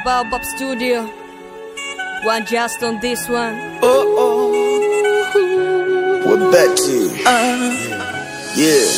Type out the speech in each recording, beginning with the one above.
Baobab Studio. One just on this one. We're back to you. Yeah.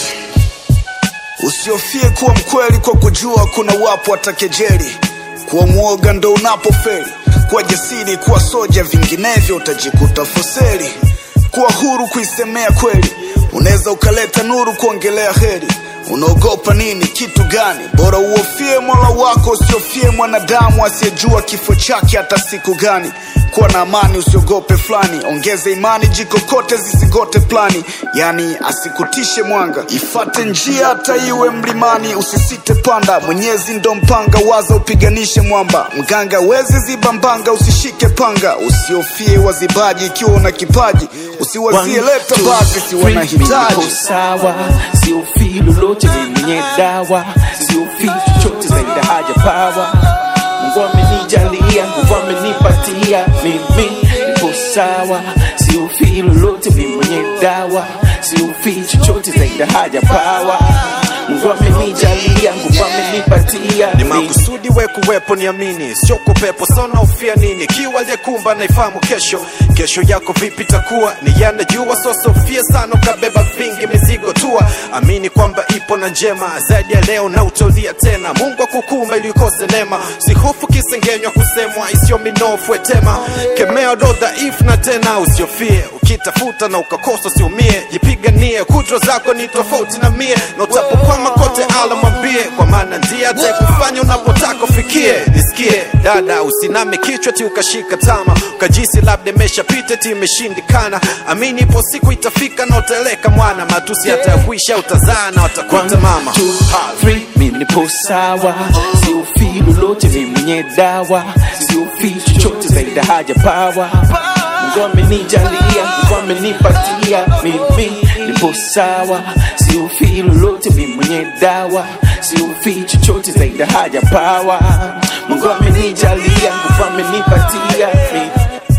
Usiofie kuwa mkweli kwa kujua kuna wapo watakejeli. Kuwa mwoga ndo unapofeli. Kuwa jasiri, kuwa soja, vinginevyo utajikuta foseli. Kuwa huru kuisemea kweli, unaweza ukaleta nuru kuongelea heri. Unaogopa nini? Kitu gani? Bora uofie mola wako, usiofie mwanadamu asiyejua kifo chake hata siku gani. Kuwa na amani, usiogope fulani, ongeze imani, jikokote zisigote plani, yani asikutishe mwanga, ifate njia hata iwe mlimani, usisite panda, Mwenyezi ndo mpanga, waza upiganishe mwamba, mganga wezi ziba mbanga, usishike panga, usiofie wazibaji, ikiwa una kipaji, usiwazie leta basi, si wanahitaji Niko sawa, siofii lolote ni mwenye dawa, siofii chochote zaidi ya haja pawa. Mungu amenijalia, Mungu amenipatia, mimi niko sawa, siofii lolote ni mwenye dawa, siofii chochote zaidi ya haja pawa. Mungu amenijalia, Mungu amenipatia, ni mimi makusudi we kuwepo niamini sio kupepo sona ufia nini kiwa aliyekumba naifahamu kesho kesho yako vipi takuwa ni yanajua sosofia sana ukabeba vingi mizigo tua amini kwamba ipo na njema zaidi ya leo na utolia tena mungu akukumba ili ukose neema sihofu kisengenywa kusemwa isiyo minofu etema kemea do dhaifu na tena usiofie ukitafuta na ukakosa usiumie jipiganie kudra zako ni tofauti na mie na utapokwama kote ala mwambie kwa maana ndiye atakufanya unapotaka ufikie nisikie dada usiname kichwa ti ukashika tama ukajisi labda imeshapita ti imeshindikana amini ipo siku itafika na utaeleka mwana matusi hata ya kuisha utazaa na watakuita mama two, three, mimi nipo sawa, siofii lolote, mimi mwenye dawa, siofii chochote zaidi ya haja pawa. Mungu amenijalia, Mungu amenipatia, mimi nipo sawa, siofii lolote, mimi mwenye dawa, siofii chochote zaidi ya haja pawa. Mungu amenijalia, Mungu amenipatia, mimi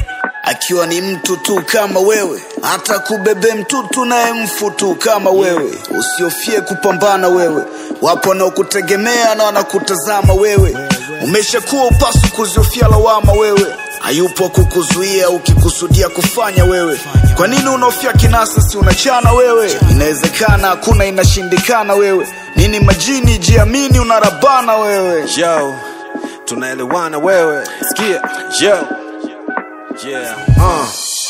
akiwa ni mtu tu kama wewe, hata kubebe mtutu naye mfu tu kama wewe. Usiofie kupambana wewe, wapo wanaokutegemea na wanakutazama wewe. Umeshakuwa upasu kuziofia lawama wewe, hayupo kukuzuia ukikusudia kufanya wewe. Kwa nini unaofia kinasa, si unachana wewe? Inawezekana, hakuna inashindikana wewe. Nini majini, jiamini, unarabana wewe. yo tunaelewana wewe sikia yo yeah uh.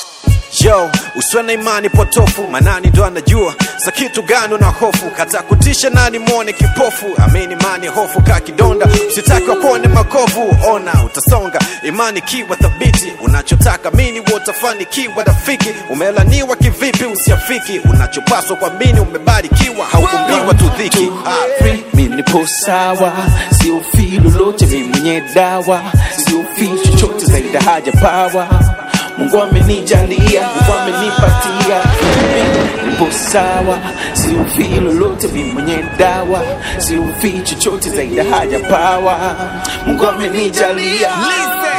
yo usiwe na imani potofu manani ndo anajua za kitu gani una hofu kata kutisha nani mwone kipofu amini imani hofu ka kidonda usitaki wakuone makovu ona utasonga imani kiwa thabiti unachotaka mini utafanikiwa rafiki umelaniwa kivipi usiafiki unachopaswa kuamini umebarikiwa haukumbiwa tu dhiki Ah. free, mimi nipo sawa, siofii lolote, mimi mwenye dawa, siofii chochote zaidi ya haja pawa. Mungu amenijalia, Mungu amenipatia, mimi nipo sawa, siofii lolote, mimi mwenye dawa, siofii chochote zaidi ya haja pawa. Mungu amenijalia,